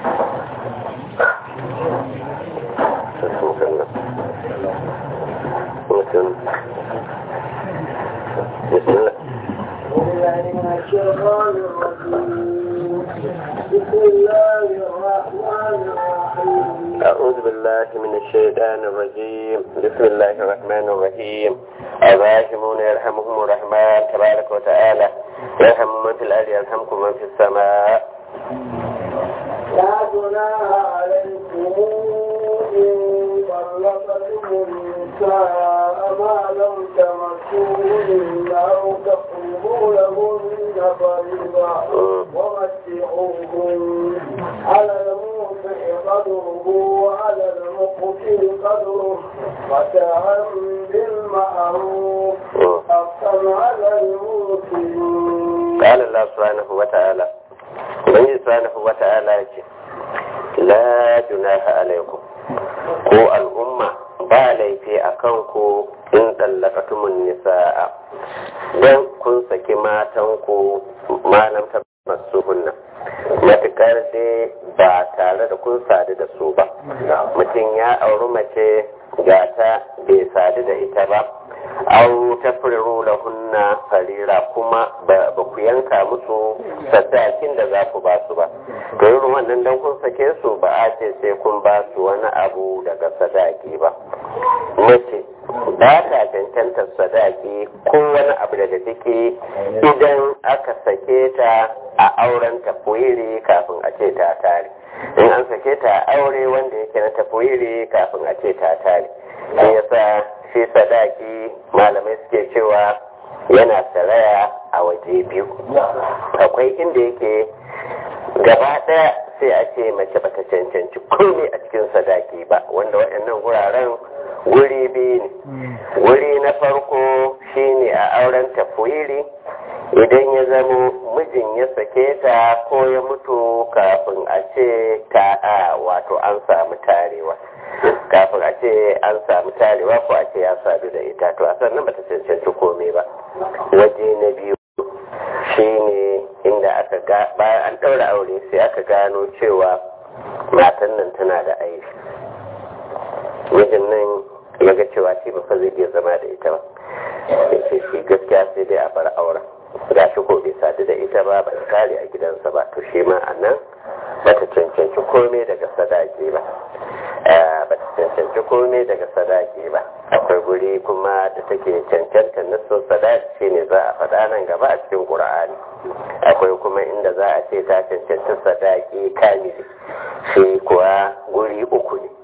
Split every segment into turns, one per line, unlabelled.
بسم الله
بسم الله الرحمن الرحيم
أعوذ بالله من الشيطان الرجيم بسم الله الرحمن الرحيم الراحمون يرحمهم الرحمن تبارك وتعالى يرحم من في الأرض يرحمكم من في السماء
لا جناح عليكم إن طلقتم النساء ما لم تمسوهن أو تقربوا لهن فريضة ومتعوهن على الموسع قدره وعلى المقتل قدره متاعا بالمعروف حقا على المسلمين
قال الله سبحانه وتعالى من سبحانه وتعالى يجي لا جناح عليكم ko al'umma ba laifi a kanku in tsallakatumun nisa'a don kun saki matanku malam ta masu hunna matukar dai ba tare da kun sadu da su ba mutum ya auri mace gata bai sadu da ita ba au ta da hunna farira kuma ba ku yanka musu sadakin da za ku ba su ba to irin wannan dan kun sake su ba a ce sai kun ba su wani abu daga sadaki ba mace ba ta cancanta sadaki ko wani abu daga ciki idan aka sake ta a auren tafwiri kafin a ce ta tare in an sake ta a aure wanda yake na tafwiri kafin a ce ta tare shi yasa shi sadaki malamai suke cewa yana saraya a waje biyu akwai inda yake gaba ɗaya sai a ce mace bata cancanci komai a cikin sadaki ba wanda waɗannan wuraren wuri biyu ne wuri na farko shine a auren tafwiri idan ya zamo mijin ya sake ta ko ya mutu kafin a ce ta a wato an samu tarewa kafin a ce an samu tarewa ko a ce ya sadu da ita to a sannan bata cancanci komai ba waje na biyu shine inda aka ga bayan an ɗaura aure sai aka gano cewa matan nan tana da aiki mijin nan ya ga cewa shi ba fa zai iya zama da ita ba ya ce shi gaskiya sai dai a bar auren ga shi ko bai sadu da ita ba ba ta kare a gidansa ba to shi ma a nan ba ta cancanci komai daga sadaki ba ba ta cancanci komai daga sadaki ba akwai guri kuma da take cancanta nasu sadaki shine za a faɗa nan gaba a cikin ƙur'ani akwai kuma inda za a ce ta cancanta sadaki kamili shi kuwa guri uku ne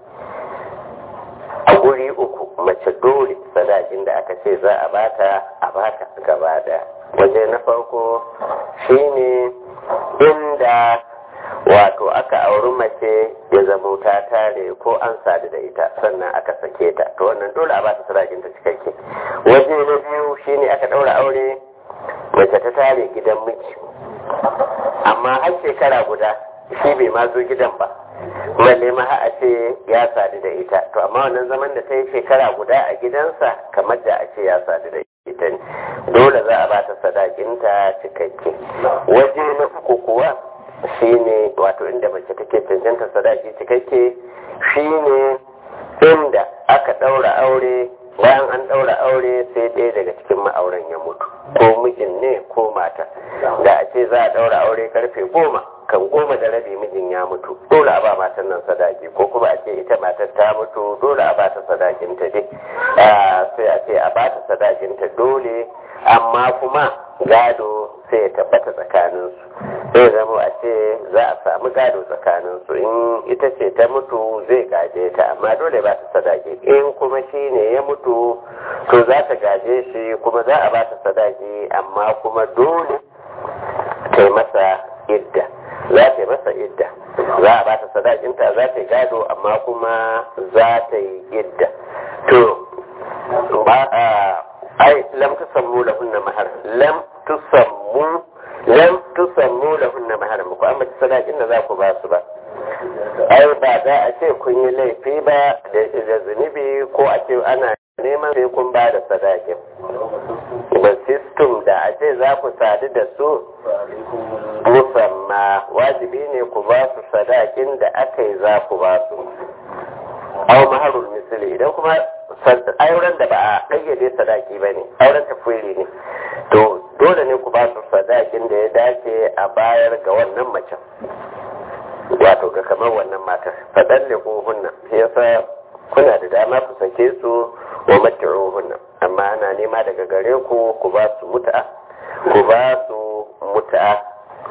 a guri uku mace dole sadakin da aka ce za a bata a bata gaba daya waje na farko shine inda wato aka auri mace ya zama ta tare ko an sadu da ita sannan aka sake ta to wannan dole a bata sadakin ta cikakke waje na biyu shine aka daura aure mace ta tare gidan miji amma har shekara guda shi bai ma zo gidan ba balle ma a ce ya sadu da ita to amma wannan zaman da ta yi shekara guda a gidansa kamar da a ce ya sadu da ita ne dole za a ba ta sadakinta cikakke waje na uku kuwa shine wato inda mace take cancanta sadaki cikakke shine inda aka ɗaura aure bayan an ɗaura aure sai ɗaya daga cikin ma'auren ya mutu ko mijin ne ko mata da a ce za a ɗaura aure karfe goma kan goma da rabi mijin ya mutu dole a ba matan nan sadaki ko kuma a ce ita matar ta mutu dole a ba ta sadakin ta dai sai a ce a ba ta sadakin ta dole amma kuma gado sai ya tabbata tsakanin su zai zama a ce za a samu gado tsakanin su in ita ce ta mutu zai gaje ta amma dole ba ta sadaki in kuma shi ne ya mutu to za ta gaje shi kuma za a ba ta sadaki amma kuma dole ta yi masa idda za ta yi masa idda za a ba ta sadakinta za ta yi gado amma kuma za ta yi idda to ba a ai lam tusammu lahunna mahar lam tusammu lam tusammu lahunna mahar ku amma sadakin da za ku ba su ba ai ba za a ce kun yi laifi ba da zunubi ko a ce ana neman sai kun ba da sadakin tum da a ce za ku sadu da su musamma wajibi ne ku ba su sadakin da aka yi za ku ba su au maharul misali idan kuma auren da ba a ƙayyade sadaki ba ne auren tafwiri ne to dole ne ku ba su sadakin da ya dace a bayar ga wannan macen wato ga kamar wannan matar faɗan ne ko hunna yasa kuna da dama ku sake su wa mat'uhunna amma ana nema daga gare ku ku ba su mut'a ku ba su mut'a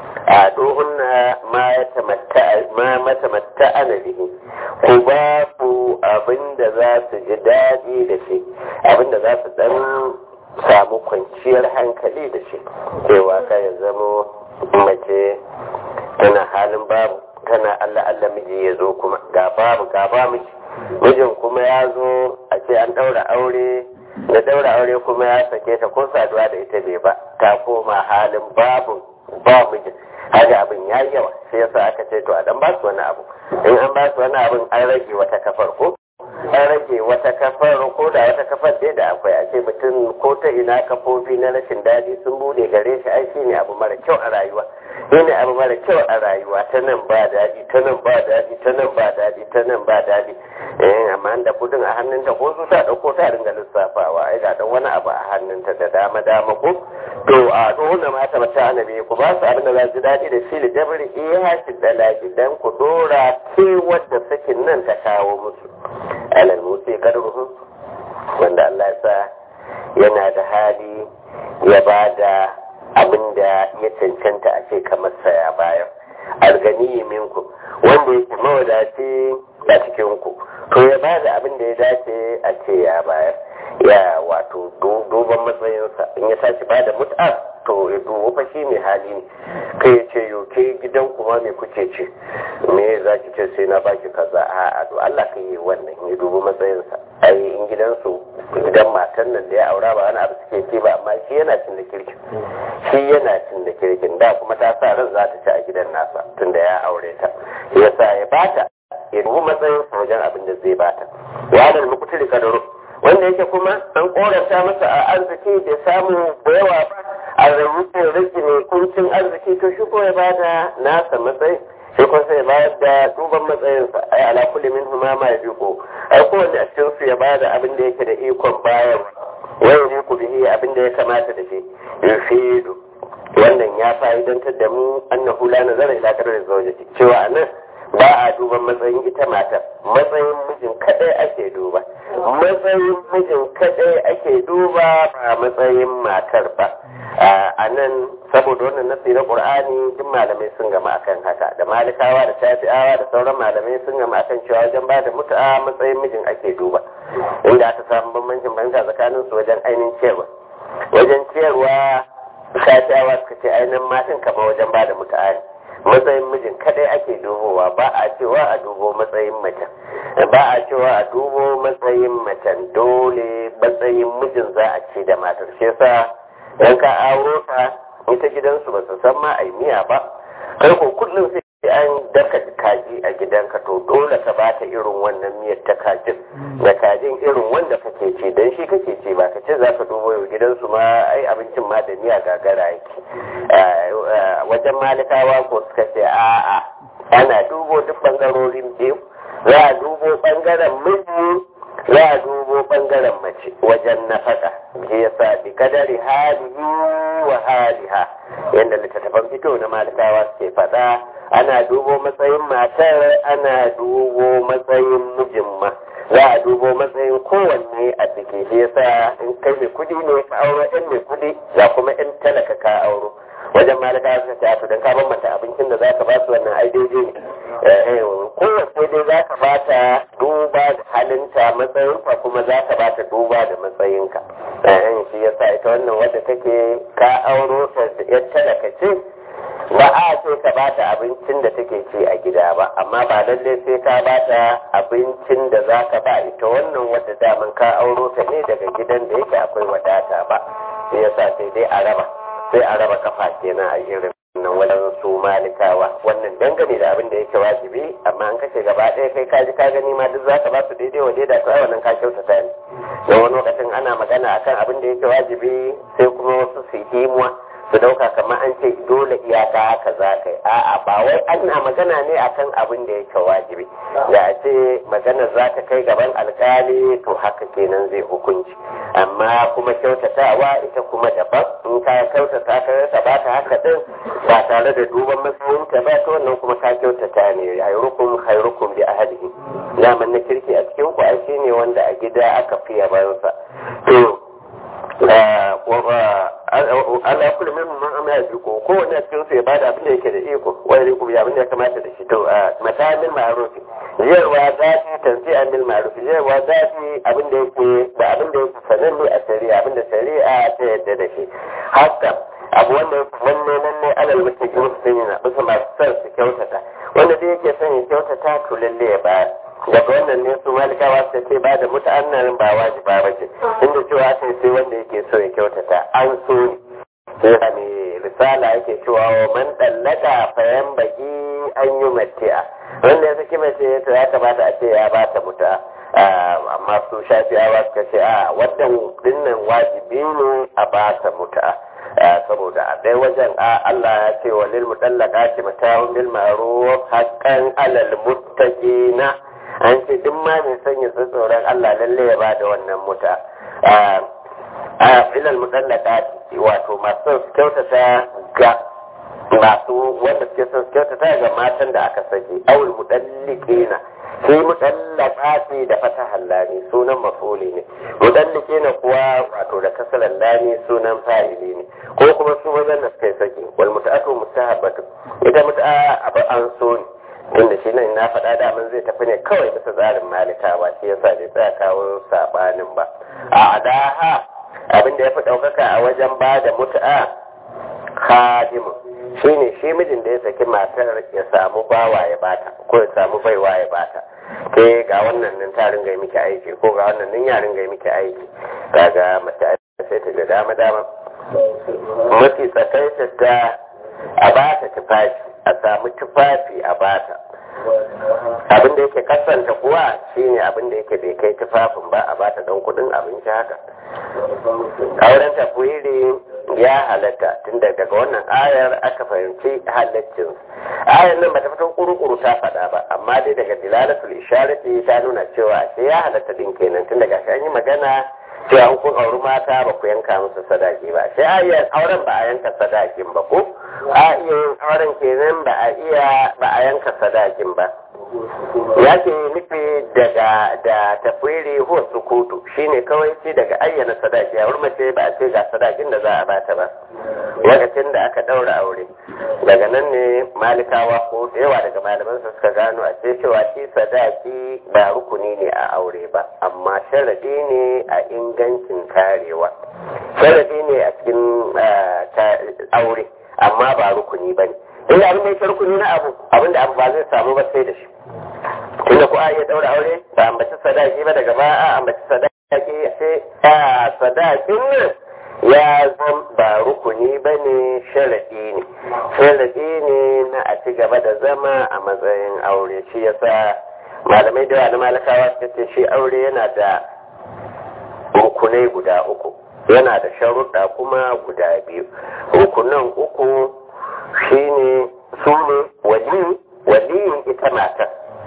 a dohunna ma ya tamatta ma matamatta ana bihi ku ba ku abinda za su ji daɗi da shi abinda za su dan samu kwanciyar hankali da shi cewa ka ya zamo mace tana halin babu tana Allah Allah miji ya zo kuma ga babu ga ba miji mijin kuma ya zo a ce an daura aure da daura aure kuma ya sake ta ko saduwa da ita bai ba ta koma halin babu ba mijin haka abin ya yi yawa sai yasa aka ce to a dan ba su wani abu in an ba su wani abin an rage wata kafar ko an rage wata kafar ko da wata kafar dai da akwai a ce mutum ko ta ina kafofi na rashin daɗi sun bude gare shi ai shine abu mara kyau a rayuwa shine abu mara kyau a rayuwa ta nan ba daɗi ta nan ba daɗi ta nan ba daɗi ta nan ba daɗi eh amma da kudin a hannunta ko su ta ɗauko ta ringa lissafawa ai ga dan wani abu a hannunta da dama dama ko to a tsohon da mata mata annabi ku ba su abin da za su daɗi da shi da jabri iya shi da laki dan ku dora ke wadda sakin nan ta kawo musu alal musi kadruhu wanda Allah ya sa yana da hali ya ba da abin da ya cancanta a ce kamar saya bayan algani minku wanda yake mawadaci a cikin ku to ya ba da abin da ya dace a ce ya bayar ya wato duban matsayinsa in ya tashi ba da mut'a to ya dubu fa shi mai hali ne kai ya ce yoke gidan kuma me kuke ce me za ki ce sai na baki kaza a a to Allah ka yi wannan ya dubu matsayinsa ai in gidansu gidan matan nan da ya aura ba wani abu suke ce ba amma shi yana cin da kirkin shi yana cin da kirkin da kuma ta sa ran za ta ci a gidan nasa tunda ya aure ta yasa ya bata ya dubu matsayin wajen abin da zai bata wa da mukutul kadaro wanda yake kuma an koranta masa a arziki da samu da yawa ba a rubutun riki mai kuncin arziki to shi ko ya bada nasa matsayi sai kuma sai bayar da duban matsayinsa ai ala kulli min huma ma yabiqu ai kowanne a cikin su ya bada abin da yake da ikon bayar wai ne ku bihi abin da ya kamata da shi yufidu wannan ya fa'idantar da mu annahu la nazara ila qadari zawjati cewa anan ba a duban matsayin ita matar matsayin mijin kadai ake duba matsayin mijin kadai ake duba ba matsayin matar ba a nan saboda wannan nasi na qur'ani duk malamai sun gama akan haka da malikawa da shafi'awa da sauran malamai sun gama akan cewa wajen ba da mutu'a matsayin mijin ake duba inda aka samu bambancin fahimta tsakanin su wajen ainihin ciyarwa wajen ciyarwa shafi'awa suka ce ainihin matan kama wajen ba da mutu'a ne matsayin mijin kadai ake dubowa ba a cewa a dubo matsayin macen ba a cewa a dubo matsayin macen dole matsayin mijin za a ce da matar shi yasa dan ka auro ta ita gidansu ba su san ma ai miya ba kai ko kullum sai an daka kaji a gidanka to dole ka bata irin wannan miyar ta kajin da kajin irin wanda kake ci dan shi kake ci ba ka ce za ka dubo yau gidansu ma ai abincin ma da miya gagara yake wajen malikawa ko suka ce a'a ana dubo duk bangarorin biyu za a dubo bangaren miji za a dubo bangaren mace wajen nafaka shi yasa bi kadari halihi wa haliha yadda littattafan fito na malikawa suke faɗa ana dubo matsayin matar ana dubo matsayin mijin ma za a dubo matsayin kowanne a ciki shi yasa in kai mai kudi ne ka auro ɗan mai kudi ga kuma ɗan talaka ka auro wajen malika suka ce to dan ka ban mata abincin da zaka ba su wannan ai daidai ne kowace dai zaka ba ta duba da halinta matsayinka kuma zaka ba ta duba da matsayinka eh shi yasa ita wannan wadda take ka auro ta yar talaka ce ba a ce ka ba ta abincin da take ci a gida ba amma ba lallai sai ka ba ta abincin da za ka ba ita wannan wadda daman ka auro ta ne daga gidan da yake akwai wadata ba sai yasa sai dai a raba sai a raba kafa kenan a irin nan wajen su malikawa wannan dangane da abin da yake wajibi amma an kashe gaba ɗaya kai ka ji ka gani ma duk zaka ba su daidai wa daida to ai wannan ka kyautata ne don wani lokacin ana magana akan abin da yake wajibi sai kuma wasu su himuwa su dauka kamar an ce dole iyaka haka za ka yi a'a ba wai ana magana ne akan abin da yake wajibi da a ce magana za ta kai gaban alkali to haka kenan zai hukunci amma kuma kyautatawa ita kuma daban in ka kyautata ka rasa ba ta haka din ba tare da duban matsayin ta ba to wannan kuma ka kyautata ne khairukum khairukum li ahlihi zaman na kirki a cikin ku ai shine wanda a gida aka fi yabansa to ala kullu min man amma ya ko ko wanda cikin su ya bada abin da yake da iko wani riko ya abin da ya kamata da shi to matamin ma'ruf yarwa zafi tanzi'an bil ma'ruf yarwa zafi abin da yake da abin da yake sananne a shari'a abin da shari'a ta yadda da shi haka abu wanda yake wanne nan ne alal mutaqin musulmina bisa masu son su kyautata wanda dai yake son ya kyautata to lalle ya ba daga wannan ne su malikawa su ce ba da muta'annarin ba wajiba ba ce inda cewa sai sai wanda yake so ya kyautata an so ne sai ne risala yake cewa wa man dallaka fayan baki an yi mati'a wanda ya saki mace to ya kamata a ce ya ba ta muta amma su shafiyawa suka ce a wannan dinnan wajibi ne a ba ta muta saboda a ɗaya wajen a Allah ya ce wa lil mutallaka ce mata'un bil ma'ruf haqqan alal muttaqina an ce duk ma mai sanya tsoron Allah lalle ya bada wannan muta a ilal mutallaka wato masu kyautata ga masu wanda suke son kyautata ga matan da aka saki awul mudallikina shi mudallaka ce da fata hallani sunan mafuli ne mudallikina kuwa wato da kasalan lani sunan fa'ili ne ko kuma su wajen da suka saki wal muta'atu mustahabbatu ita muta'a abu an so ne tunda shi nan na faɗa daman zai tafi ne kawai bisa tsarin malikawa shi yasa bai tsaya kawo sabanin ba a adaha abin da ya fi ɗaukaka a wajen ba da mutu'a hadimu shi ne shi mijin da ya saki matar ya samu bawa ya bata ko ya samu baiwa ya bata ke ga wannan nan ta ringa miki aiki ko ga wannan nan ya ringa miki aiki kaga mace sai ta ga dama dama mafi tsakaita ta a bata tufafi a samu tufafi a bata abin da yake kasanta kuwa shine abin da yake bai kai tufafin ba a bata don kudin abinci haka auren tafwiri ya halatta tun daga wannan ayar aka fahimci halaccin ayar nan bata fito kuru-kuru ta faɗa ba amma dai daga dilalatul isharati ta nuna cewa sai ya halatta din kenan tun daga shi an yi magana cewa an kun auri mata ba ku yanka musu sadaki ba sai ayar auren ba a yanka sadakin ba ko a iya yin auren kenan ba a iya ba a yanka sadakin ba ya ke nufi daga da tafwiri huwa sukutu shine kawai ce daga ayyana sadaki a mace ba a ce ga sadakin da za a bata ba lokacin da aka daura aure daga nan ne malikawa ko da yawa daga malaman suka gano a ce cewa shi sadaki ba rukuni ne a aure ba amma sharadi ne a ingancin karewa sharadi ne a cikin aure amma ba rukuni ba ne inda abin da ya rukuni na abu abin da abu ba zai samu ba sai da shi tunda ko a iya daura aure ba ambaci sadaki ba daga ba a ambaci sadaki sai a sadakin nan ya zan ba rukuni ba ne sharaɗi ne sharaɗi ne na a ci gaba da zama a matsayin aure shi yasa malamai da yawa na malakawa suka ce shi aure yana da rukunai guda uku yana da sharuɗa kuma guda biyu rukunan uku shine su ne wali waliyin ita matar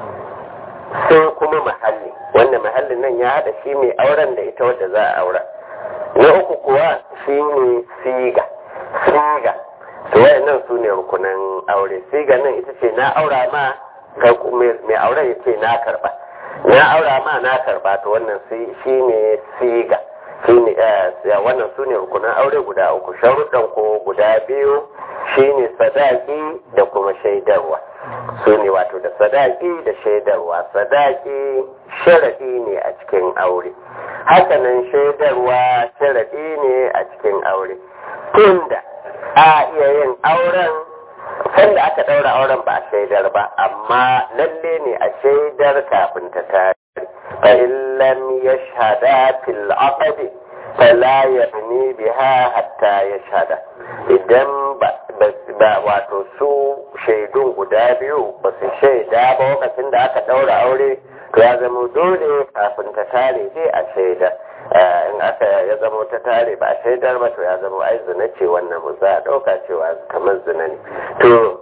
sai kuma mahalli wanda mahallin nan ya haɗa shi mai auren da ita wadda za a aura na uku kuwa shi ne siga siga to wayannan su ne rukunan aure siga nan ita ce na aura ma mai auren ya ce na karba na aura ma na karba to wannan shi ne siga shine wannan su ne rukunan aure guda uku sharuɗan ko guda biyu shine sadaki da kuma shaidarwa su ne wato da sadaki da shaidarwa sadaki sharaɗi ne a cikin aure hakanan shaidarwa sharaɗi ne a cikin aure tunda a iya yin auren sanda aka ɗaura auren ba a shaidar ba amma lalle ne a shaidar kafin ta tare fa in lam yashhada fil aqdi fala yabni biha hatta yashhada idan ba ba wato su shaidun guda biyu ba su shaida ba lokacin da aka daura aure to ya zama dole kafin ta tare dai a shaida in aka ya zama ta tare ba a shaidar ba to ya zama ai zina ce wannan mu za a dauka cewa kamar zina ne to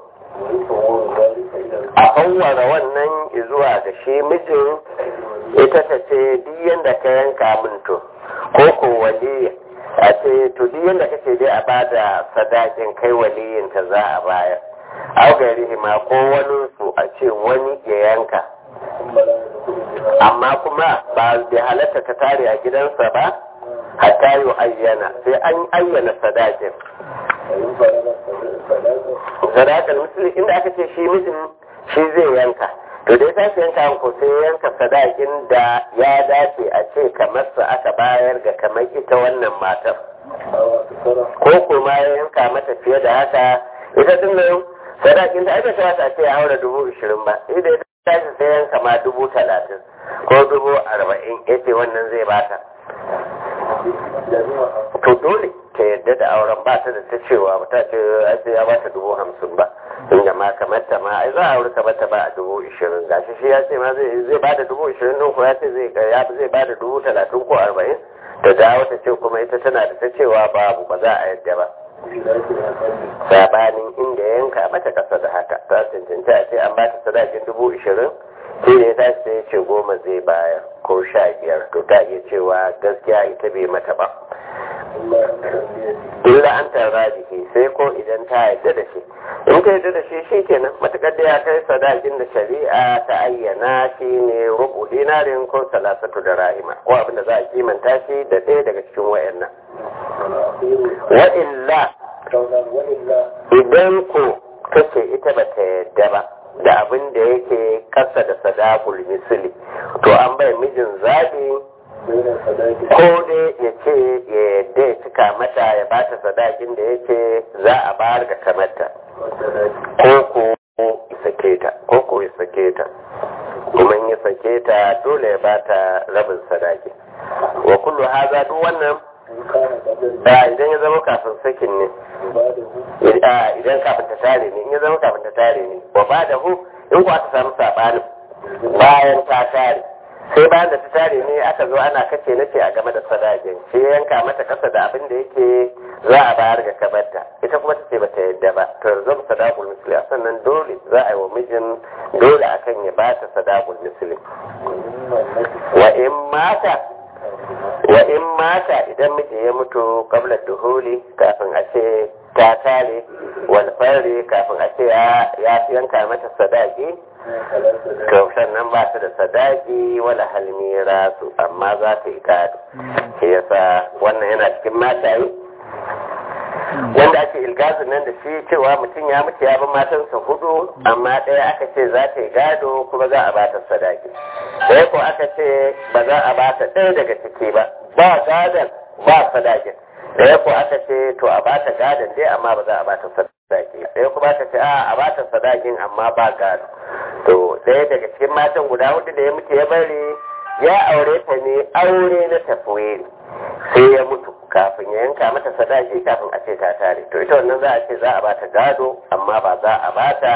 a fawwara wannan zuwa ga shi mijin ita ta ce duk yadda ka yanka min to ko ko waliya a ce to duk yadda kake dai a bada sadakin kai waliyin ta za a bayar au gari ma ko wani su a ce wani ya yanka amma kuma ba bai halatta ta tare a gidansa ba hatta yi ayyana sai an ayyana sadakin sadakar misali inda aka ce shi mijin shi zai yanka to dai tashi yanka ko sai yanka sadakin da ya dace a ce kamar sa aka bayar ga kamar ita wannan matar ko kuma ya yanka mata fiye da haka ita din nan sadakin ta aka kamata a ce ya haura dubu ishirin ba idan ita tashi sai yanka ma dubu talatin ko dubu arba'in ya ce wannan zai bata to dole ta yadda da auren ba ta da ta cewa ba ta ce a ce ya bata dubu hamsin ba inda ma kamar ta ma ai za a aure kamar ta ba a dubu ishirin gashi shi ya ce ma zai zai ba da dubu ishirin din ko ya ce zai ya zai ba da dubu talatin ko arba'in da dawo ta ce kuma ita tana da ta cewa babu ba za a yadda ba sabanin inda yanka mata kasa da haka ta cancanci a ce an ba ta sadakin dubu ishirin sai da ya tashi sai ya ce goma zai bayar ko sha biyar to ta iya cewa gaskiya ita bai mata ba illa an tara jiki sai ko idan ta yarda da shi in ta yarda da shi shi kenan matukar da ya kai sadakin da shari'a ta ayyana shi ne rubu dinarin ko salasatu da rahima ko abin da za a kimanta shi da ɗaya daga cikin wayannan wa illa idan ko kace ita ba ta yarda ba da abin da yake kasa da sadakul misali to an bai mijin zaɓi ko dai ya ce ya yadda ya cika mata ya bata sadakin da yake za a bayar ga kamata ko ko ya sake ta ko ko ya sake ta kuma in ya sake ta dole ya bata rabin sadaki wa kullu haza duk wannan idan ya zama kafin sakin ne idan kafin ta tare ne in ya zama kafin ta tare ne wa ba da hu in ku aka samu sabanin bayan ta tare sai bayan da ta tare ne aka zo ana kace nace a game da sadakin sai yanka mata kasa da abin da yake za a bayar ga kabarta ita kuma ta ce ba ta yadda ba to yanzu sadaqul misli a sannan dole za a yi wa mijin dole akan ya ba ta sadaqul misli wa in mata wa in mata idan miji ya mutu kabla duhuli kafin a ce ta tare wal fari kafin a ce ya yanka mata sadaki to sannan ba ta da sadaki wala halmira su amma za ta yi gado shi yasa wannan yana cikin mataye wanda ake ilgazin nan da shi cewa mutum ya mutu ya bi matansa hudu amma ɗaya aka ce za ta yi gado kuma za a ba ta sadaki ɗaya ko aka ce ba za a ba ta ɗaya daga ciki ba ba gadon ba sadakin ɗaya ko aka ce to a ba ta gadon dai amma ba za a ba ta sadaki ɗaya kuma aka ce a a ba ta sadakin amma ba gado to ɗaya daga cikin matan guda hudu da ya mutu ya bari ya aure ta ne aure na tafiye sai ya mutu kafin ya yanka mata sadaki kafin a ce ta tare to ita wannan za a ce za a bata gado amma ba za a bata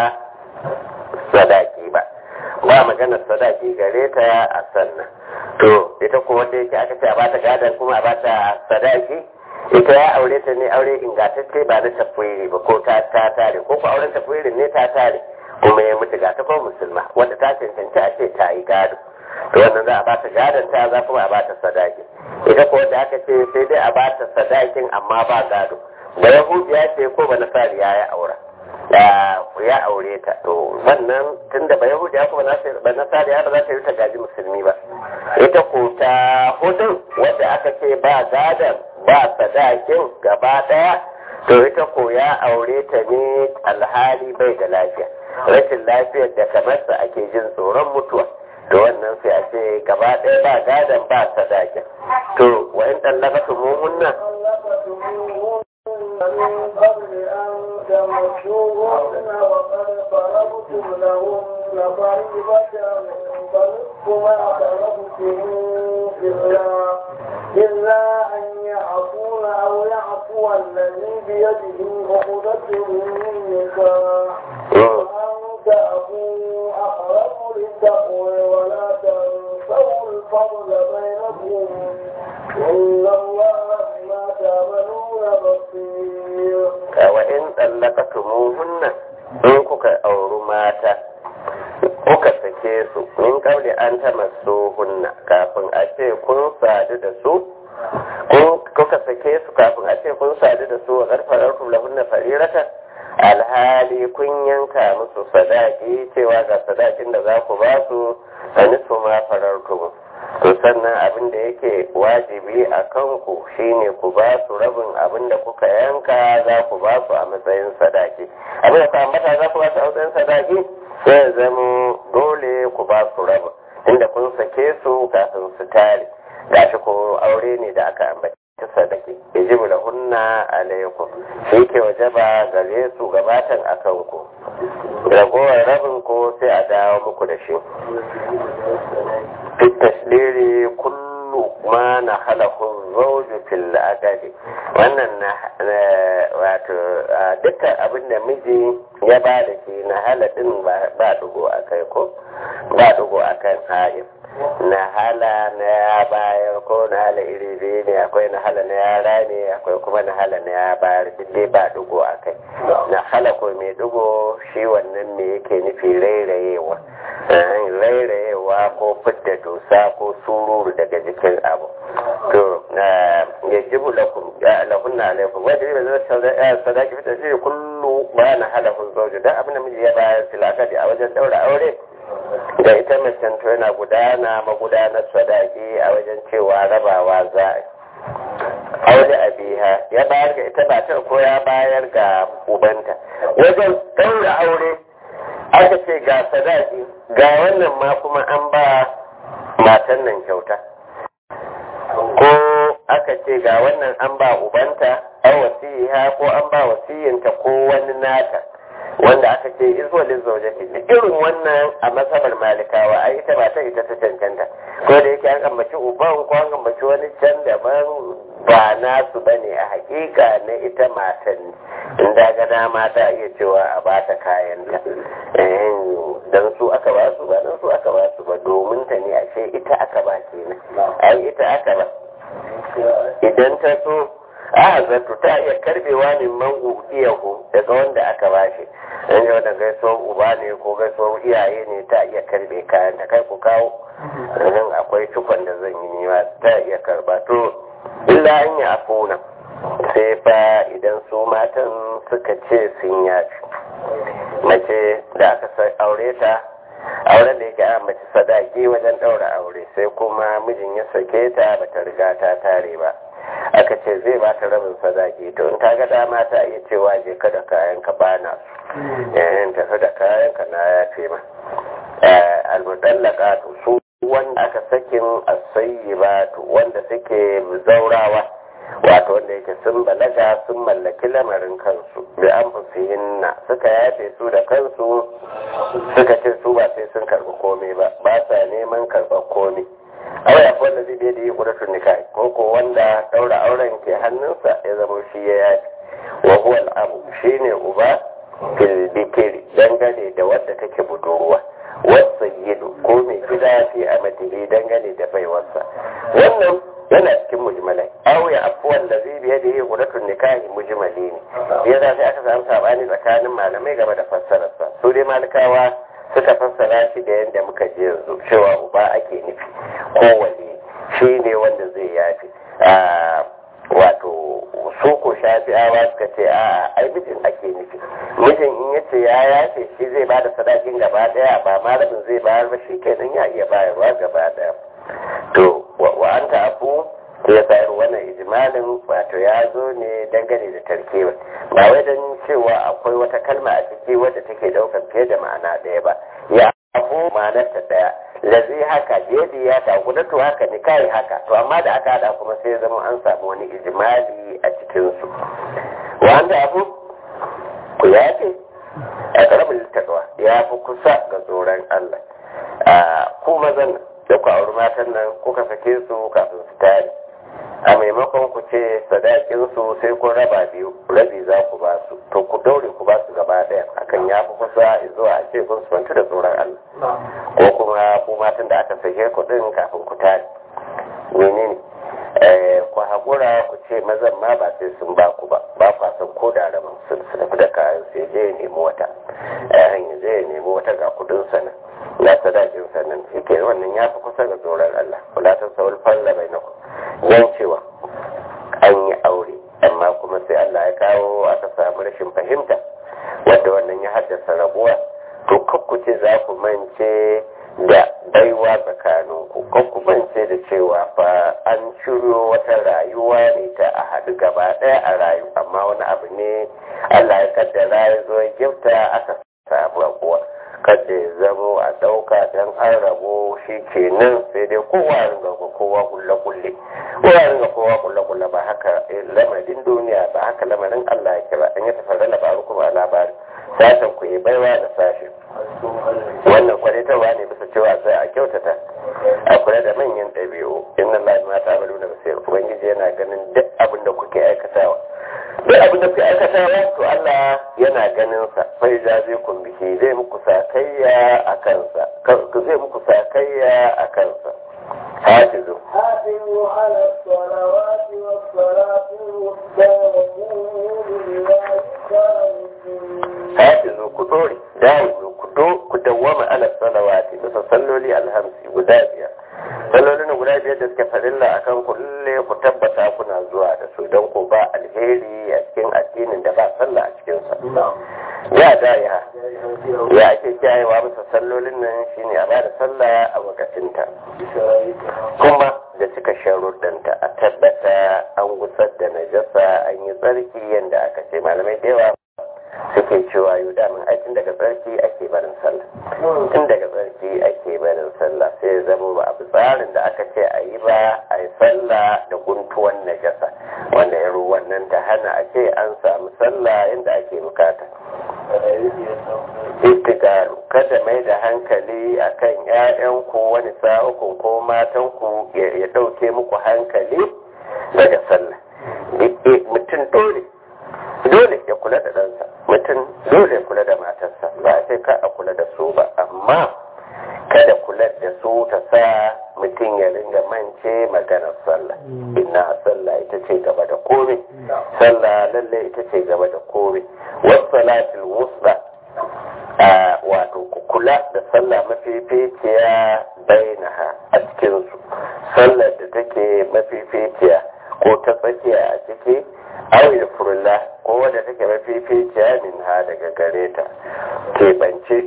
sadaki ba ba maganar sadaki gare ta a sannan to ita ko wanda yake aka ce a bata gadon kuma a bata sadaki ita ya aure ta ne aure ingantacce ba na tafwiri ba ko ta ta tare ko ko auren tafwirin ne ta tare kuma ya mutu ga ta ko musulma wanda ta cancanci a ce ta yi gado to wannan za a bata gadon ta za kuma a bata sadaki ita ko da aka ce sai dai a bata sadakin amma ba gado da yahudiya ce ko ba nasariya ya aura ya aure ta to wannan tunda ba yahudiya ko ba nasariya ba za ta yi ta gaji musulmi ba ita ko ta hudun wadda aka ce ba gadon ba sadakin gaba daya to ita ko ya aure ta ne alhali bai da lafiya rashin lafiyar da kamar sa ake jin tsoron mutuwa to wannan sai a ce gaba ɗaya ba gadon ba sadakin to wa in ɗallaka su muhunna
من قبل أن تمسوهن وقد فرضتم لهن فريضة فنصف ما فرضتم إلا إلا أن يعفون أو يعفو الذي بيده عقدة النكاح وأن تعفوا أقرب للتقوى ولا تنسوا الفضل بينكم إن الله بما تعملون بصير
وإن طلقتموهن in kuka auri mata kuka sake su min kauli an ta masu hunna kafin a ce kun sadu da su kuka sake su kafin a ce kun sadu da su a karfarar lahunna farirata alhali kun yanka musu sadaki cewa ga sadakin da za ku ba su a nisu ma farartu to sannan abin da yake wajibi a kanku shine ku ba su rabin abin da kuka yanka za ku ba su a matsayin sadaki abin da kuma mata za ku ba su a matsayin sadaki sai ya zama dole ku ba su rabin inda kun sake su kafin su tare gashi ko aure ne da aka ambaci ta sadaki yajibu da hunna alaikum shi ke wajaba gare su gabatan a kanku ragowar rabin ko sai a dawo muku da shi fit tasdiri kullu ma na halakun zauju fil agadi wannan na wato dukkan abin da miji ya ba da shi na haladin ba dugo a kai ko ba dugo a kan haif na hala na ya bayar ko na hala iri biyu ne akwai na hala na yara ne akwai kuma na hala na ya bayar duk ba dugo a kai na hala ko mai dugo shi wannan me yake nufi rairayewa rairayewa ko fidda dusa ko sururu daga jikin abu to ya jibu lahunna alaikum wajen yi zai sadaki fita shi kullu ba na hala kun zauju don abin da miji ya bayar filakadi a wajen daura aure da ita macen to yana gudana magudanar sadaki a wajen cewa rabawa za a aure a biha ya bayar ga ita matar ko ya bayar ga ubanta wajen daura aure aka ce ga sadaki ga wannan ma kuma an ba matan nan kyauta ko aka ce ga wannan an ba ubanta an wasiha ko an ba wasiyinta ko wani nata wanda aka ce izo lizaujati da irin wannan a masabar malikawa ai ita ba ta ita ta cancanta ko da yake an ambaci uban ko an ambaci wani can daban ba nasu bane a hakika na ita matan in da ga dama ta iya cewa a ba ta kayan ta dan su aka ba su ba dan su aka ba su ba domin ta ne ashe ita aka ba kenan ai ita aka ba idan ta so a zato ta iya karbewa ne man ukiyahu daga wanda aka bashi dan yau da gaisuwar uba ne ko gaisuwar iyaye ne ta iya karbe kayan ta kai ku kawo nan akwai cikon da zan yi nima ta iya karba to illa an yi afuna sai fa idan su matan suka ce sun yaci mace da aka aure ta auren da yake a mace sadaki wajen ɗaura aure sai kuma mijin ya sake ta bata riga ta tare ba aka ce zai ba ta rabin sadaki to in ta ga dama ta iya cewa je ka da kayan ka bana su yayin tafi da kayan ka na yafe ma almudallaka su wanda aka sakin asayyibatu wanda suke zaurawa wato wanda yake sun balaga sun mallaki lamarin kansu bi an fusihinna suka yafe su da kansu suka ce su ba sai sun karɓi komai ba ba sa neman karɓar komai aw ya wanda zai da yi kudatun nikahi ko ko wanda daura auren ke hannunsa ya zama shi ya yafi wa huwa al-abu shine uba fil bikiri dangane da wadda take budurwa wasayyidu ko mai gida fi amatihi dangane da baiwarsa wannan yana cikin mujmalai aw ya afu wanda zai biya da yi kudatun nikahi mujmali ne ya za sai aka samu sabani tsakanin malamai game da fassararsa su dai malikawa suka fassara shi da yadda muka ji yanzu cewa uba ake nufi kowane shi ne wanda zai yafi wato su ko shafi'awa suka ce a ai mijin ake nufi mijin in ya ce ya yafe shi zai ba da sadakin gaba daya ba malamin zai bayar ba shi kenan ya iya bayarwa gaba daya to wa an afu ya sayar wannan ijmalin wato ya zo ne dangane da tarkewa ba wai don cewa akwai wata kalma a ciki wadda take daukar fiye da ma'ana ɗaya ba ya abu ma'anar ta ɗaya lazi haka jedi ya ta gudatu haka ni kai haka to amma da aka hada kuma sai zama an samu wani ijmali a cikin su wanda abu ku yafe a karamin littattawa ya fi kusa ga tsoron Allah a ku mazan da ku auri matan nan kuka sake su kafin su tare a maimakon ku ce sadakin su sai kun raba biyu rabi za ku ba su to ku daure ku ba su gaba daya hakan ya fi kusa zuwa a ce kun sufantu da tsoron Allah ko kuma ku matan da aka sake ku din kafin ku tare menene ku haƙura ku ce mazan ma ba sai sun ba ku ba ba ku san ko da rabin sun su tafi da kayan sai je ya nemi wata hanyar zai nemi wata ga kudin sana na sadakin sannan shi ke wannan ya fi kusa ga tsoron Allah kula ta saurin falla bai na yan cewa an yi aure amma kuma sai Allah ya kawo aka samu rashin fahimta wanda wannan ya haddasa rabuwa to kakkuce za ku mance da baiwa tsakaninku kakku mance da cewa fa an shiryo wata rayuwa ne ta a haɗu gaba ɗaya a rayu amma wani abu ne Allah ya kaddara ya zo ya gifta aka samu rabuwa kada ya zamo a ɗauka don an rabo shi kenan sai dai kowa ringa kowa kulle kulle kowa ringa kowa kulle kulle ba haka lamarin duniya ba haka lamarin Allah ya kira an yi tafarra labaru kuma labari sashen ku yi baiwa da sashen wannan kwalitarwa ne bisa cewa sai a kyautata a kula da manyan ɗabi'u inna Allah ma ta amalu na basir ubangiji yana ganin duk abin da kuke aikatawa duk abin da kuke aikatawa to Allah yana ganin sa sai jaze kun biki zai muku sakayya a kansa zai muku sakayya a kansa hafizu
حافظوا على الصلوات والصلاة الوسطى وقوموا لله قانتين
hafizu ku dore dawo ku do ku dawwama ala salawati bisa salloli alhamsi guda biyar sallolin guda biyar da suke farilla akan ku lalle ku tabbata kuna zuwa da su don ku ba alheri a cikin addinin da ba sallah a cikin sa ya da ya ya ake kiyayewa bisa sallolin nan shine a ba da sallah a wakatinta kuma da cika sharuɗanta a tabbata an gusar da najasa an yi tsarki yadda aka ce malamai da yawa suke cewa yau damin aikin daga tsarki ake barin sallah tun daga tsarki ake barin sallah sai ya zama ba abu tsarin da aka ce a yi ba a yi sallah da guntuwan najasa wanda ya wannan ta hana a ce an samu sallah inda ake bukata istigaru kada mai da hankali akan 'ya'yanku wani sa'ukun ko matanku ya ɗauke muku hankali daga sallah mutum dole dole ya kula da ɗansa mutum dole ya kula da matarsa ba a sai ka a kula da su ba amma kada kula da su ta sa mutum ya ringa mance maganar sallah inna sallah ita ce gaba da komai sallah lalle ita ce gaba da komai wasu salatul wusta a wato ku kula da sallah mafificiya bainaha a cikinsu sallar da take mafificiya ko ta tsakiya a ciki awi da furulla ko wadda take mafificiya min ha daga gare ta keɓance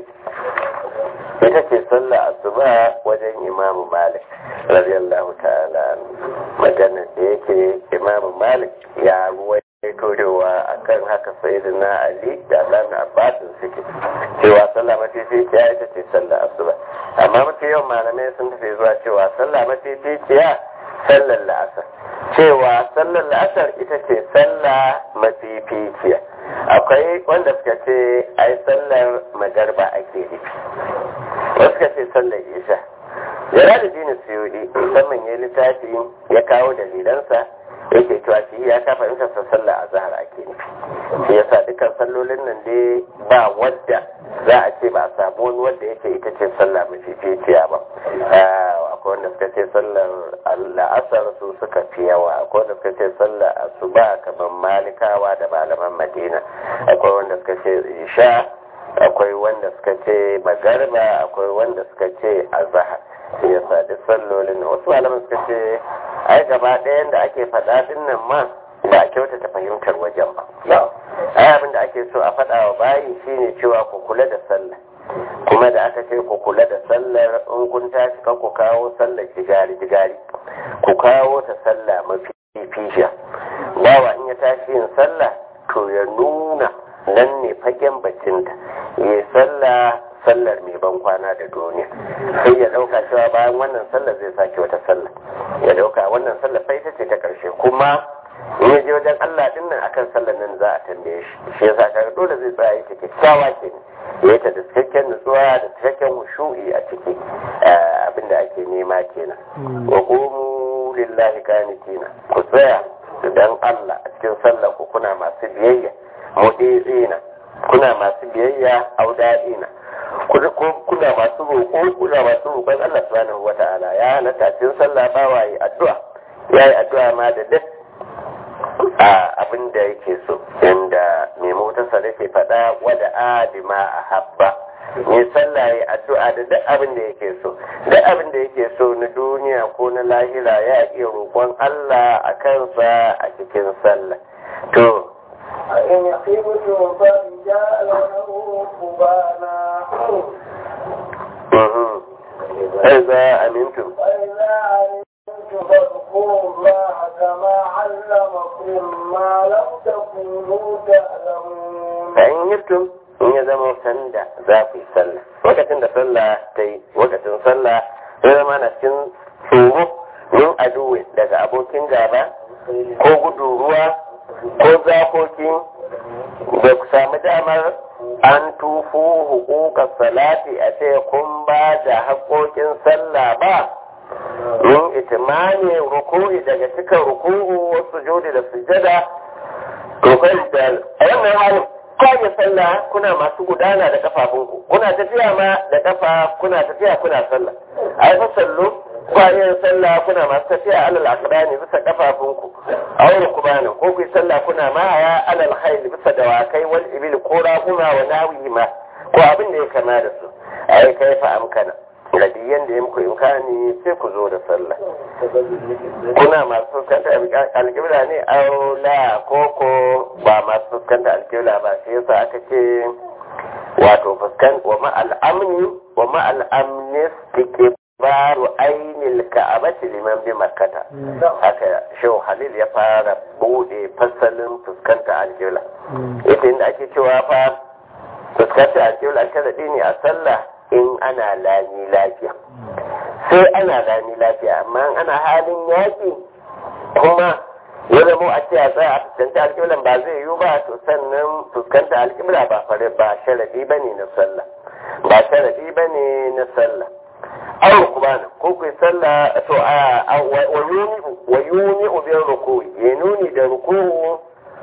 ita ce sallah asuba wajen imamu malik radiyallahu ta'ala maganar da yake imamu malik ya ruwai torewa a kan haka sayyidina ali da dan abbasin suke cewa sallah mafificiya ita ce sallah asuba amma mafi yawan malamai sun tafi zuwa cewa sallah mafificiya sallar la'asar cewa sallar la'asar ita ce sallah mafificiya akwai wanda suka ce ai sallar magarba ake nufi wasu suka ce sallar isha jalaluddin suyudi musamman ya littafi ya kawo dalilansa yake cewa shi ya kafa in sa sallah a zahar ake nufi shi yasa dukkan sallolin nan dai ba wadda za a ce ba a samu wani wadda yake ita ce sallah mafificiya ba akwai wanda suka ce sallar la'asar su suka fi yawa akwai wanda suka ce sallar asuba kamar malikawa da malaman madina akwai wanda suka ce isha akwai wanda suka ce magarba akwai wanda suka ce azahar shi yasa duk sallolin wasu malaman suka ce ai gaba ɗayan da ake faɗa din nan ma ba a kyautata fahimtar wajen ba ai abin da ake so a faɗa wa bayi shine cewa ku kula da sallah kuma da aka ce ku kula da sallar in kun tashi kan ku kawo sallar jigari jigari ku kawo ta sallah mafi fishiya bawa in ya tashi yin sallah to ya nuna nan ne fagen bacinta ya sallah sallar mai ban kwana da duniya sai ya dauka cewa bayan wannan sallar zai sake wata sallar ya dauka wannan sallar fa ita ce ta karshe kuma in ya je wajen Allah din nan akan sallar nan za a tambaye shi shi yasa kaga dole zai tsaya yake kyakkyawa ke ya yi ta da cikakken nutsuwa da cikakken hushu'i a ciki abinda ake nema kenan wa qumu lillahi qanitina ku tsaya dan Allah a cikin sallar ku kuna masu biyayya mu'izina kuna masu biyayya auda'ina kuna masu roƙo kuna masu roƙon Allah subhanahu wa ta'ala ya halatta cikin sallah ba wa yi addu'a ya yi addu'a ma da duk a abin da yake so inda mai motarsa da ke faɗa wada adima a habba mai sallah ya addu'a da duk abin da yake so duk abin da yake so na duniya ko na lahira ya iya roƙon Allah a kansa a cikin sallah to
إن خبتم فرجالا أو ركبانا
فإذا أمنتم
فإذا علمتم فاذكروا الله كما علمكم ما لم تكونوا تعلمون
فإن يبتم in ya zama sanda za ku yi sallah lokacin da sallah ta yi lokacin sallah ya zama na cikin tsoro min aduwe daga abokin gaba ko gudu ruwa ko zakoki da ku sami damar an tufu hukukar salati a ce kun ba da haƙoƙin sallah ba min itimani ruku'i daga cikin ruku'u wasu jodi da sujada to kai da a wannan halin kawai sallah kuna masu gudana da kafafunku kuna tafiya ma da kafa kuna tafiya kuna sallah ai fa sallu kwayan sallah kuna masu tafiya alal aqdani bisa kafafunku aw rukbanan ko ku sallah kuna ma ya alal khayl bisa dawakai wal ibil ko raguna wa nawihi ma ko abin da ya kama da su ai kai fa amkana radiyan da ya muku imkani sai ku zo da sallah kuna masu fuskanta alƙibla ne aula koko ba masu fuskanta alƙibla ba sai yasa aka ce wato fuskan wa ma'al amni wa ma'al amni baru ainil ka'abati liman bi makkata haka shehu halil ya fara bude fasalin fuskanta alƙibla ita inda ake cewa fa fuskanta alƙibla sharadi ne a sallah in ana lami lafiya sai ana lami lafiya amma ana halin yaƙi kuma ya zama a ce a tsaya a fuskanta alƙiblan ba zai yiwu ba to sannan fuskanta alƙibla ba fare ba sharadi ba ne na sallah ba sharadi ba ne na sallah aw kubana ko kai sallah to a wa yuni ubin ruku ya nuni da ruku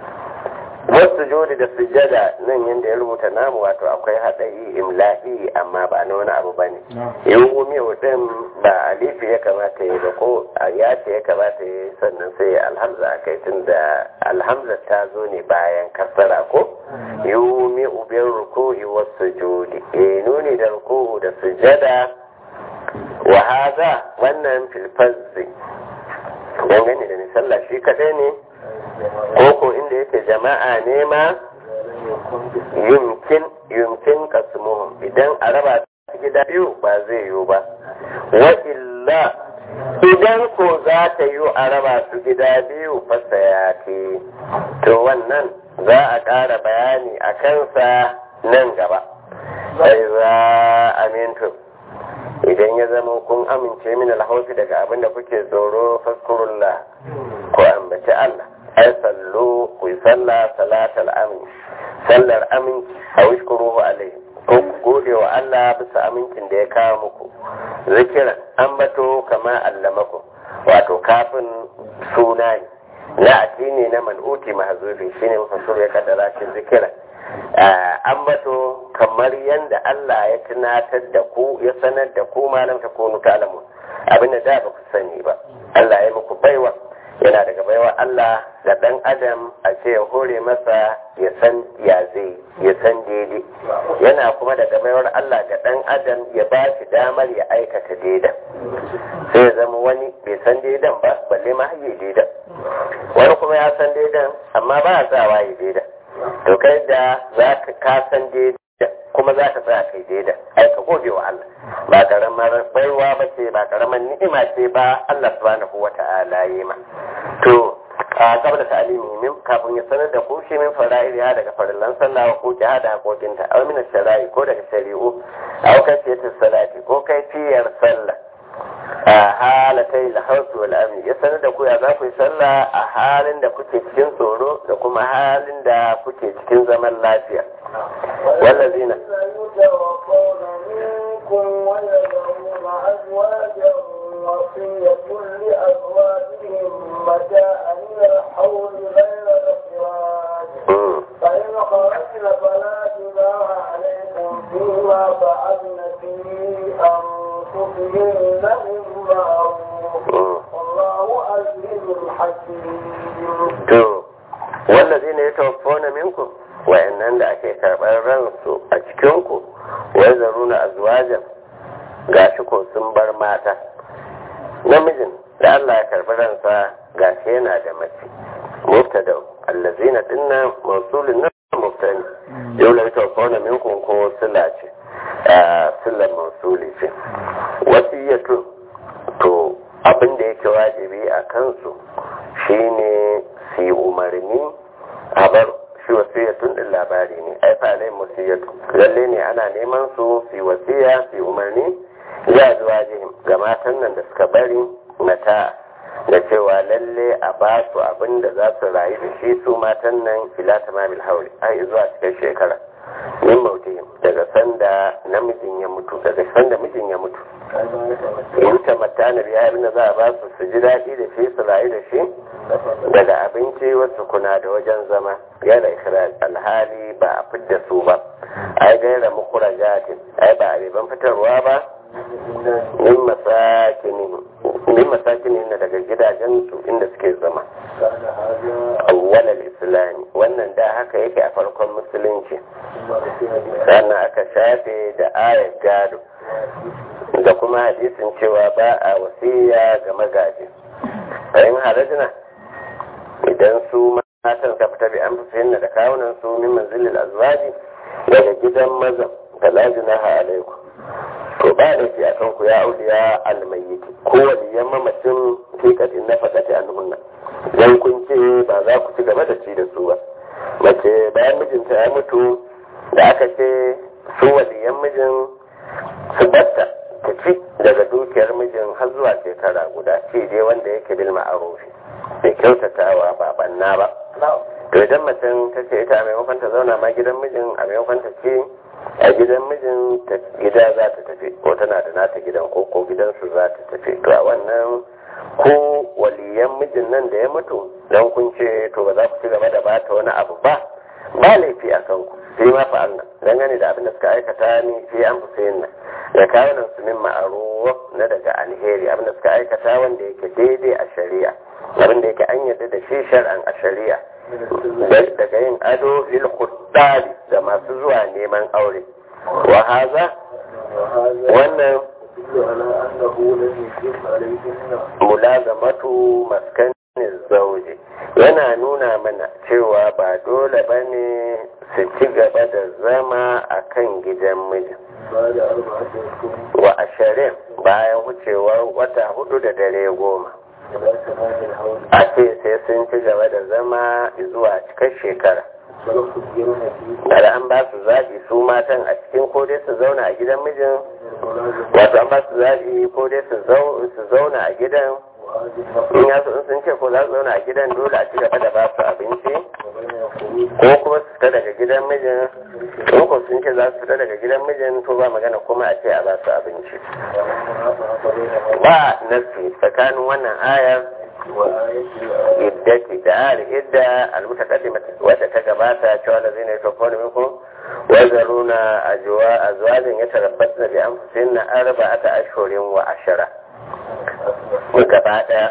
wasu jodi da sujada nan yadda ya rubuta namu wato akwai haɗari imla'i amma ba na wani abu ba ne yawumi din ba alifi ya kamata yi ba ko ya ce ya kamata yi sannan sai alhamza a kai tun da alhamza ta zo ne bayan kasara ko yawumi ubin ruku'i wasu jodi ya nuni da ruku'u da sujada wa haza wannan filfazzi dangane da misalla shi kaɗai ne koko inda yake jama'a ne ma yumkin yumkin kasmuhum idan a raba su gida biyu ba zai yiwu ba wa illa idan ko za ta yiwu a raba su gida biyu fasa ya ke to wannan za a ƙara bayani a kansa nan gaba sai za amintu idan ya zama kun amince min alhaufi daga abin da kuke tsoro faskurullah ko ambaci Allah ai sallu ku yi sallah salatal amin sallar amin a wishkuruhu alaihi ko ku gode wa Allah bisa amincin da ya kawo muku zikira ambato kama allamaku wato kafin suna ne na ne na man'uti mahzubi shine mufassir ya kaddara shi zikira ambato kamar yadda Allah ya tunatar da ku ya sanar da ku malam ta kunu ta'lamun abinda da ba ku sani ba Allah ya muku baiwa yana daga baiwa Allah ga dan adam a ce ya hore masa ya san ya zai ya san daidai yana kuma daga baiwar Allah ga dan adam ya ba shi damar ya aikata daidan sai ya zama wani bai san daidan ba balle ma haye daidan wani kuma ya san daidan amma ba ya tsawa ya daidan to kai da za ka kasan daidai kuma za ka tsaya kai daidai ai ka gode wa Allah ba karamar baiwa ba ce ba karamar ni'ima ce ba Allah subhanahu wa ta'ala yi ma to a gaba da ta'alimi min kafin ya sanar da ku shi min fara'il ya daga farillan sallah ko jihada hakokinta aw min shara'i ko daga shari'u aw kafiyatu salati ko kaifiyar sallah a halatai lahausu wal amni ya sanar da ku ya za ku yi sallah a halin da kuke cikin tsoro da kuma halin da kuke cikin zaman lafiya wallazina
يتوفون منكم ويذرون أزواجا وصية لأزواجهم متاعا إلى الحول غير إخراج
mm,
فإن خرجن فلا جناح عليكم فيما فعلن في أنفسهن بالمعروف
mm.
والله عزيز حكيم
to wallazina yatawaffawna minkum wa'annan da ake karɓar ransu a cikinku wai zaruna azwajan gashi ko sun bar mata namijin da Allah ya karɓi ransa gashi yana da mace mubtada allazina dinnan mawsulun nan mubtani yau la yatawaffawna minkum ko sila ce a silar mawsuli ce wasiyatu to abin da yake wajibi a kansu shine su yi umarni a bar shi wasiyatun din labari ne ai fa alai wasiyatu lalle ne ana neman su su yi wasiya su yi umarni ya zuwa jihim ga matan nan da suka bari mata da cewa lalle a ba su abin da za su rayu da shi su matan nan ila tamamil hauli ai zuwa cikin shekara min mautihim daga sanda namijin ya mutu daga sanda mijin ya mutu in ta matana biya abin da za a ba su su ji daɗi da shi su rayu da shi daga abinci wasu kuna da wajen zama yana ikiraj alhali ba a fidda su ba ai gaira mukurajatin ai ba a riban fitarwa ba min masakinin min masakinin na daga gidajen su inda suke zama awwalal islami wannan da haka yake a farkon musulunci sannan aka shafe da ayar gado da kuma hadisin cewa ba a wasiya ga magaji bayan harajina idan su matan ka fita bi an fi da kawunan su min manzilil azwaji daga gidan mazan da lajinaha alaikum to ba da shi akan ku ya auliya almayyiti ko waliyan mamacin fikatin na fadati annunna dan kun ce ba za ku ci gaba da ci da su ba mace bayan mijinta ya mutu da aka ce su waliyan mijin su batta ta ci daga dukiyar mijin har zuwa shekara guda ce dai wanda yake bil ma'arufi bai kyautatawa ba banna ba to idan macen ta ce ita a maimakon ta zauna ma gidan mijin a maimakon ta ce a gidan mijin ta gida za ta tafi ko tana da nata gidan ko ko gidansu za ta tafi to a wannan ko waliyan mijin nan da ya mutu don kun ce to ba za ku ci gaba da bata wani abu ba ba laifi a kanku sai ma fa Allah dangane da abin da suka aikata ni sai an fi sayin nan da kawunan su min ma'aruf na daga alheri abin da suka aikata wanda yake daidai a shari'a abin da yake an yarda da shi shar'an a shari'a daga yin ado lil khuddali da masu zuwa neman aure wa haza wannan mulazamatu maskanin zauje yana nuna mana cewa ba dole ba ne su ci gaba da zama a kan gidan mijin wa ashirin bayan wucewar wata hudu da dare goma a ce sai sun ci gaba da zama zuwa cikar shekara da an ba su zaɓi su matan a cikin ko dai su zauna a gidan mijin wato an ba su zaɓi ko dai su zauna a gidan in ya in sun ce ko za su zauna a gidan dole a ci gaba da ba su abinci ko kuma su fita daga gidan mijin in ko sun ce za su fita daga gidan mijin to ba magana kuma a ce a ba su abinci ba nasi tsakanin wannan ayar iddati da ayar idda almutaqaddimati wadda ta gabata cewa da zai ne to ko minku wa zaruna ajwa azwajin yatarabbasna bi anfusihinna arba'ata ashhurin wa ashara gaba daya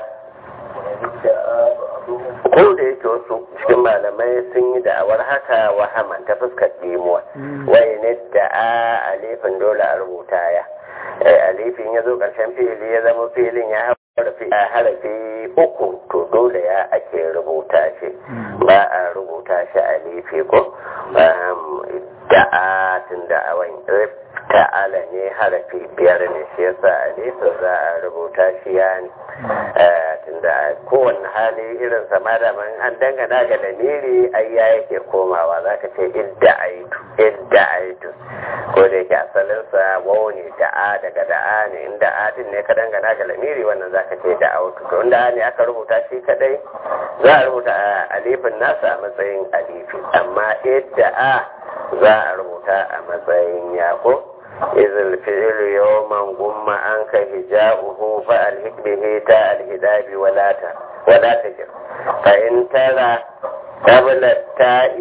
ko da yake wasu cikin malamai sun yi da'awar haka wahaman ta fuskar dimuwa wai ne da a alifin dole a rubuta ya alifin ya zo ƙarshen fili ya zama filin ya harafi uku to dole ya ake rubuta shi ba a rubuta shi alifi ko da'a tun da'awan ta'ala ne harafi biyar ne shi yasa alifin za a rubuta shi ya ne tun da kowane hali irin sama da man an dangana ga lamiri ai ya yake komawa za ka ce idda aitu idda aitu ko da yake asalinsa wau ne da'a daga da'a ne inda adin ne ka dangana ga lamiri wannan za ka ce da autu to inda ne aka rubuta shi kadai za a rubuta alifin nasa a matsayin alifi amma idda a za a rubuta a matsayin yako إذ الفعل يوما قم عنك هجاؤه فألهك به تاء الهداب ولا ت... ولا تجر فإن ترى قبل التاء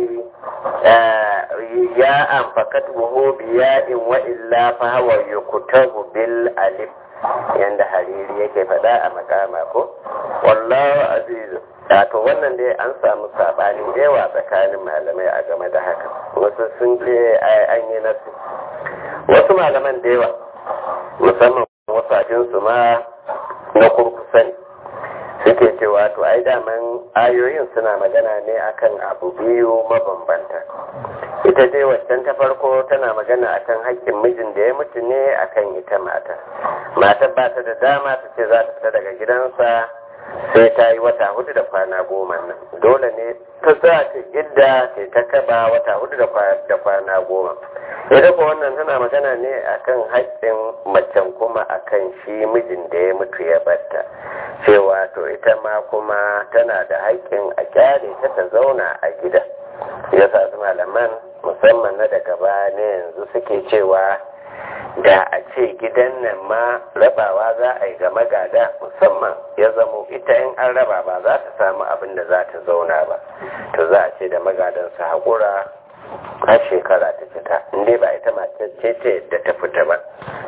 ياء فكتبه بياء وإلا فهو يكتب بالألف yanda hariri yake faɗa a makama ko wallahu azizu to wannan dai an samu sabanin yawa tsakanin malamai a game da haka wasu sun ce an yi nasu wasu malaman da yawa musamman wasu ajinsu ma na kurkusa ne suke cewa to ai daman ayoyin suna magana ne akan abu biyu mabambanta ita dai waccan ta farko tana magana akan haƙƙin mijin da ya mutu ne akan ita mata matar ba ta da dama ta ce za ta fita daga gidansa sai ta yi wata hudu da kwana goma nan dole ne ta za ta idda sai ta kaba wata hudu da kwana goma ita ko wannan tana magana ne akan haƙƙin macen kuma akan shi mijin da ya mutu ya batta cewa to ita ma kuma tana da haƙƙin a kyale ta ta zauna a gida ya sa su malaman musamman na daga baya ne yanzu suke cewa da a ce gidan nan ma rabawa za a yi ga magada musamman ya zamo ita in an raba ba za ta samu abin da za ta zauna ba to za a ce da magadan su haƙura har shekara ta fita inda ba ita matar ce ce da ta fita ba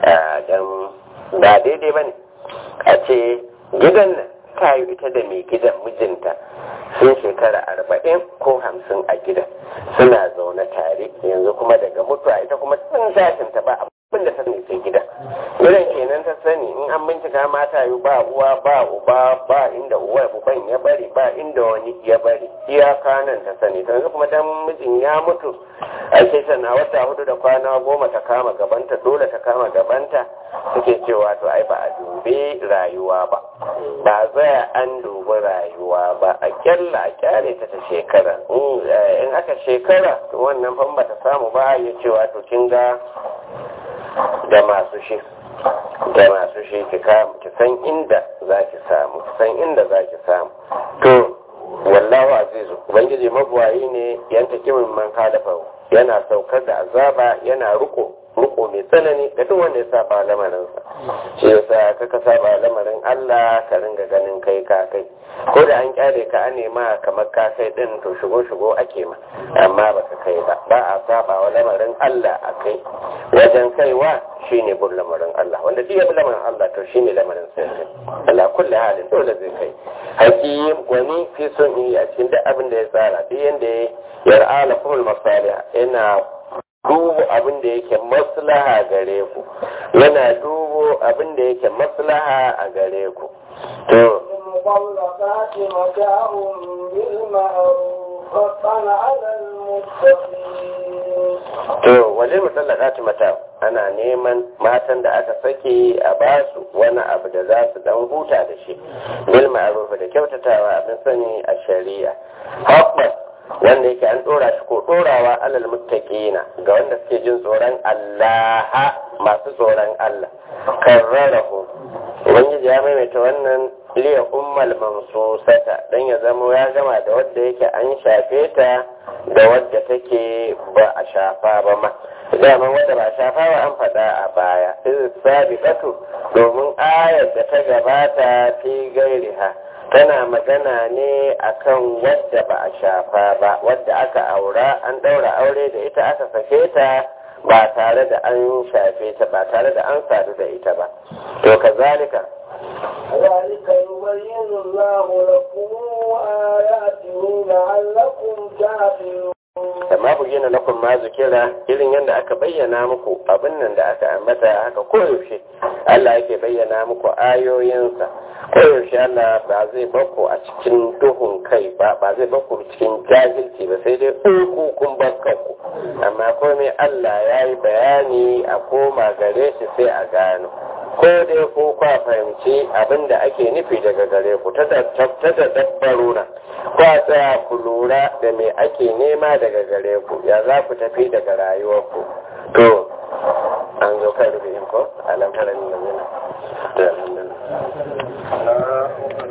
don ba daidai ba ne a ce gidan nan ta yi ita da mai gidan mijinta sun shekara arba'in ko hamsin a gidan suna zaune tare yanzu kuma daga mutuwa ita kuma sun tashinta ba abin da ta sani sai gida irin kenan ta sani in an bincika mata yi ba uwa ba uba ba inda uwa uban ya bari ba inda wani ya bari iyaka nan ta sani ta yanzu kuma dan mijin ya mutu a ce tana wata hudu da kwana goma ta kama gabanta dole ta kama gabanta suke cewa to ai ba a dube rayuwa ba ba zai an dubi rayuwa ba a kyalla a kyale ta ta shekara in aka shekara to wannan fan ba ta samu ba ya cewa to kin ga da masu shi da masu shi ki san inda za ki samu ki san inda za ki samu to wallahu azizu ubangiji mabuwayi ne yanta kimin man kalafa yana saukar da azaba yana riko riko mai tsanani ga duk wanda ya saba lamarinsa shi yasa kaka saba lamarin Allah ka ringa ganin kai ka kai ko da an kyale ka an nema kamar ka kai din to shigo shigo ake ma amma ba ka kai ba ba a saba wa lamarin Allah a kai wajen kaiwa shine bin lamarin Allah wanda duk ya bi lamarin Allah to shine lamarin sai Allah kulli halin dole zai kai hakim gwani fi sun yi a cikin duk abin da ya tsara duk yanda ya yar'ala kumul masaliha yana dubo abin da yake maslaha gare ku yana dubo abin da yake maslaha a gare ku to
المطلقات متاع بالمعروف حقا على المتقين
to wajen musallakatu mata ana neman matan da aka sake a basu wani abu da za su dan huta da shi bil ma'ruf da kyautatawa abin sani a shari'a haqqan wanda yake an dora shi ko dorawa alal muttaqina ga wanda suke jin tsoron Allah masu tsoron Allah karrarahu ubangiji ya maimaita wannan liya ummal mansusata dan ya zamo ya gama da wadda yake an shafe ta da wadda take ba a shafa ba ma daman wadda ba a shafa ba an faɗa a baya iz sabiqatu domin ayar da ta gabata fi gairiha tana magana ne akan wadda ba a shafa ba wadda aka aura an ɗaura aure da ita aka sake ta ba tare da an shafe ta ba tare da an sadu da ita ba to kazalika
ذلك يبين الله لكم آياته لعلكم تعقلون
amma bayyana lakum ma zikira irin yadda aka bayyana muku abin nan da aka ambata haka koyaushe Allah yake bayyana muku ayoyinsa koyaushe Allah ba zai bako a cikin duhun kai ba ba zai bako cikin jahilci ba sai dai uku kun bakkanku amma komai Allah ya yi bayani a koma gare shi sai a gano ko dai ko kwa fahimci abin da ake nufi daga gare ku ta da dabbaruna kwa tsaya ku lura da me ake nema daga gare ku ya za ku tafi daga rayuwarku to an zo kan rufe ko alamtarar nuna